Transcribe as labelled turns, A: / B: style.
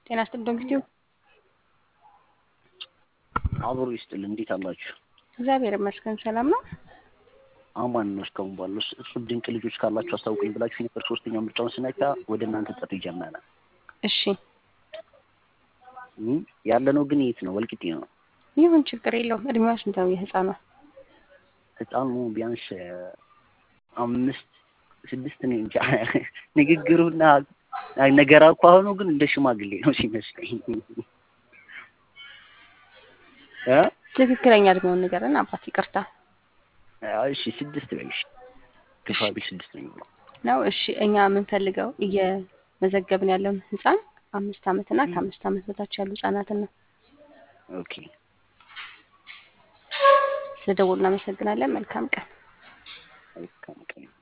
A: ጤና ይስጥልኝ ዶክተር
B: አብሮ ይስጥል። እንዴት አላችሁ?
A: እግዚአብሔር ይመስገን ሰላም ነው።
B: አማን ነው። እስካሁን ባለው እሱ ድንቅ ልጆች ካላችሁ አስታውቁኝ ብላችሁ ነበር። ሶስተኛው ምርጫውን ስነካ ወደ እናንተ ጥሪ ጀመረ።
A: እሺ
B: ያለ ነው ግን የት ነው? ወልቂጤ ነው።
A: ይሁን ችግር የለውም። እድሜዋ ስንት ነው የህፃኗ?
B: ህፃኑ ቢያንስ አምስት ስድስት ነው እንጂ ንግግሩና ነገር አኳኋኑ ግን እንደ ሽማግሌ ነው ሲመስለኝ።
A: ትክክለኛ እድሜውን ንገረን አባት። ይቅርታ
B: እሺ ስድስት በይሽ ግፋ ቢል ስድስት ነው የሚለው
A: ነው። እሺ እኛ የምንፈልገው እየመዘገብን ያለውን ህፃን አምስት ዓመት እና ከአምስት ዓመት በታች ያሉ ህጻናትን ነው።
B: ኦኬ
A: ስለደወሉ እናመሰግናለን። መልካም ቀን።
B: መልካም ቀን